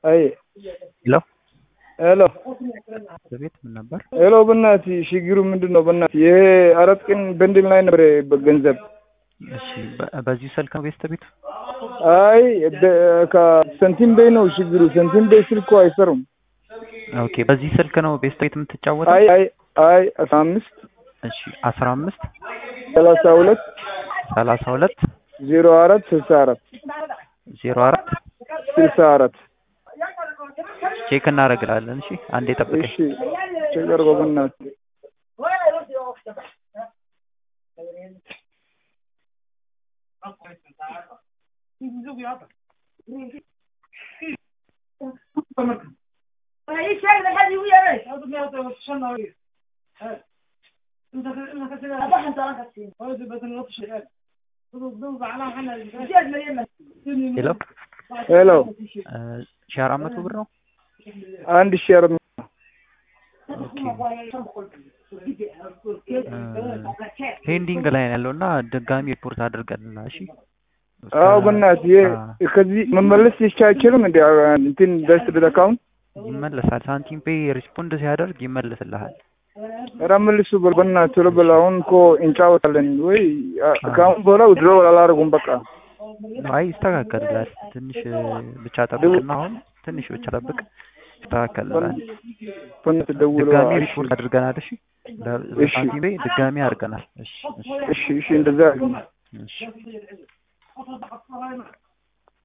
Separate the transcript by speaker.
Speaker 1: አይ
Speaker 2: ሄሎ
Speaker 1: ሄሎ
Speaker 2: በቤት ምን ነበር?
Speaker 1: ሄሎ በእናትህ ችግሩ ምንድን ነው? በእናትህ ይሄ አራት ቀን በንድል ላይ ነበር ገንዘብ።
Speaker 2: እሺ በ- በዚሁ ስልክ ነው ቤስት ቤት?
Speaker 1: አይ በ- ከሰንቲም ቤይ ነው ችግሩ። ሰንቲም ቤይ ስልኩ አይሰሩም።
Speaker 2: ኦኬ በዚህ ስልክ ነው ቤስት ቤት የምትጫወተው?
Speaker 1: አይ አይ አይ አስራ አምስት
Speaker 2: እሺ አስራ አምስት
Speaker 1: ሰላሳ ሁለት
Speaker 2: ሰላሳ ሁለት
Speaker 1: ዜሮ አራት ስልሳ አራት
Speaker 2: ዜሮ አራት
Speaker 1: ስልሳ አራት
Speaker 2: ቼክ እናደርግላለን። እሺ አንዴ ጠብቀኝ።
Speaker 1: እሺ ችግር በእናትህ
Speaker 2: ሄሎ
Speaker 1: ሄሎ
Speaker 2: እ ሺህ አራት መቶ ብር ነው።
Speaker 1: አንድ ሺህ አራት መቶ
Speaker 2: ፔንዲንግ ላይ ነው ያለው እና ድጋሚ ሪፖርት አድርገንና እሺ
Speaker 1: አዎ በእናትህ ይሄ ከዚህ መመለስ አይችልም እንዴ? እንትን ደስ አካውንት
Speaker 2: ይመለሳል። ሳንቲም ፔይ ሪስፖንድ ሲያደርግ ይመለስልሃል።
Speaker 1: ኧረ መልሱ በል በእናትህ ቶሎ በል። አሁን እኮ እንጫወታለን ወይ ከአሁን በኋላ ድሮ አላደርጉም በቃ
Speaker 2: አይ ይስተካከልላል። ትንሽ ብቻ ጠብቅና አሁን ትንሽ ብቻ ጠብቅ፣ ይስተካከልላል።
Speaker 1: በእናትህ ደውለው
Speaker 2: ድጋሚ
Speaker 1: እሺ
Speaker 2: ሪፖርት አድርገናል። እሺ ለ-
Speaker 1: እሺ።
Speaker 2: ለሳንቲም ፔይ ድጋሚ አድርገናል። እሺ እሺ
Speaker 1: እሺ እሺ እንደዛ አድርግ።
Speaker 2: እሺ